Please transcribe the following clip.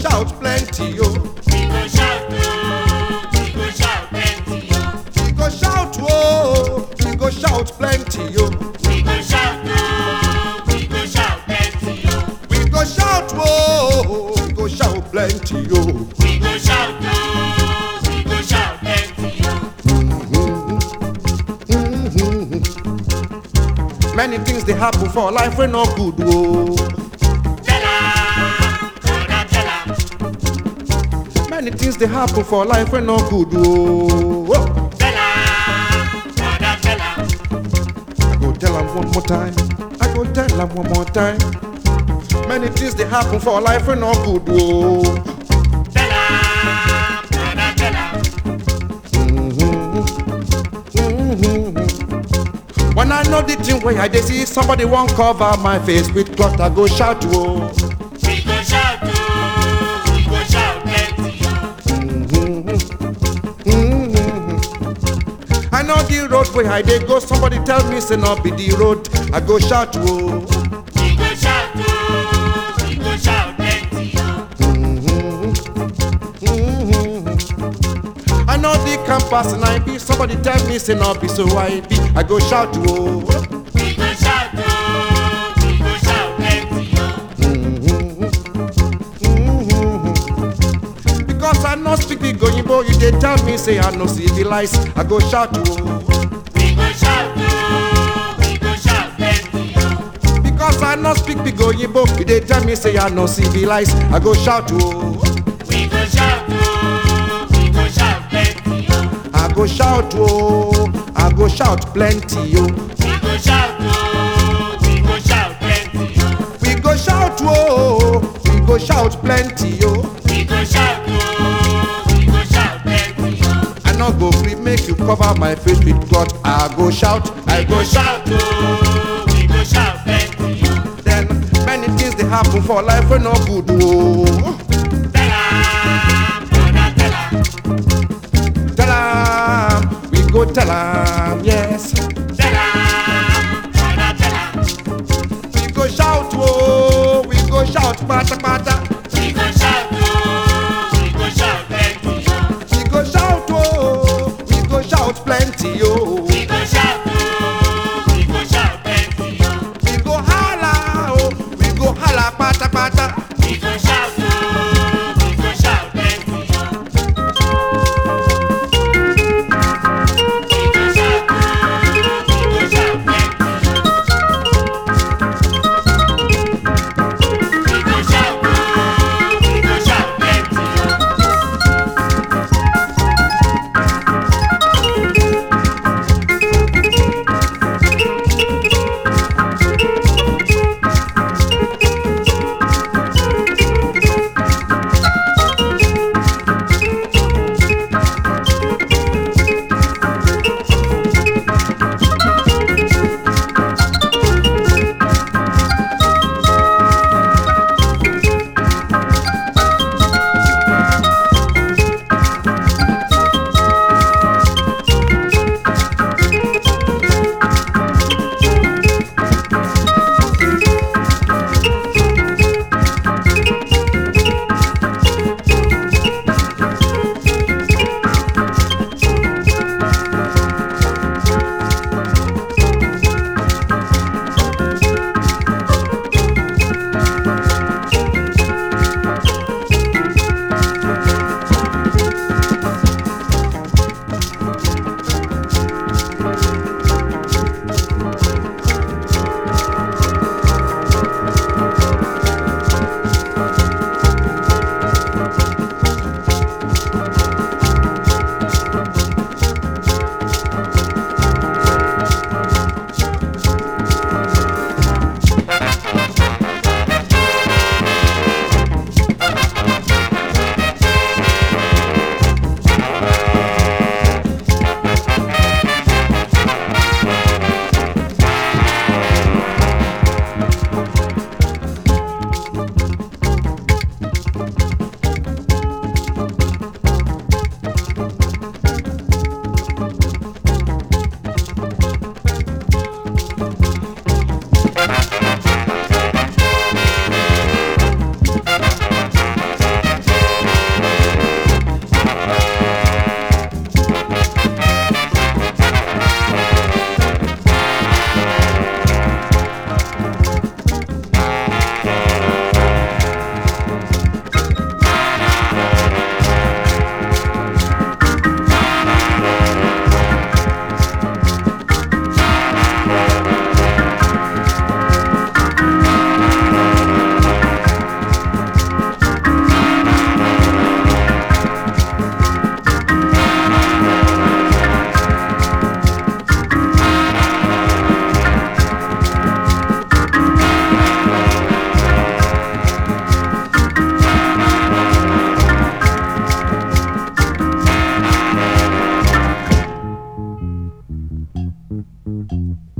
shout plenty, yo. We go shout, oh, we go shout plenty, oh. We go shout, whoa. We go shout plenty, yo. We go shout, oh, we go shout plenty, oh. We go shout, whoa. We go shout plenty, yo. We go shout, oh, we go shout plenty, oh. Many things they happen for life we no good, whoa. Tell 'em, brother, tell 'em. Many things they happen for life we no good, whoa. Tell 'em, brother, tell 'em. I go tell them one more time. I go tell them one more time. Many things they happen for life we no good, whoa. Tell 'em, brother, tell 'em. When I know the thing where I dey see somebody won't cover my face with cloth, I go shout, whoa. We go shout, oh, we go shout plenty, oh. I know the road where I dey go, somebody tell me say no be the road, I go shout, whoa. We go shout, oh, we go shout plenty, oh. I know the campus and I be, somebody tell me say no be so I be, I go shout, whoa. We go shout, oh, we go shout plenty, oh. Because I no speak big Oyinbo, you dey tell me say I no civilize, I go shout, whoa. We go shout, oh, we go shout plenty, oh. Because I no speak big Oyinbo, you dey tell me say I no civilize, I go shout, whoa. We go shout, oh, we go shout plenty, oh. I go shout, oh, I go shout plenty, yo. We go shout, oh, we go shout plenty, oh. We go shout, oh, we go shout plenty, yo. We go shout, oh, we go shout plenty, oh. I no go free make you cover my face with cloth. I go shout, I go Go shout. shout, oh, we go shout plenty, oh. Then many things they happen for life we no good, oh. Tell 'em, brother, tell 'em. Tell 'em, we go tell 'em, yes. Tell 'em, brother, tell 'em. We go shout, oh, we go shout, pata pata. We go shout, oh, we go shout plenty, oh. We go shout, oh, we go shout plenty, yo. We go shout, oh, we go shout plenty, oh. We go holla, oh, we go holla, pata pata. We go shout, oh, we go shout plenty, oh. We go shout, oh, we go shout plenty, oh. We go shout, oh, Thank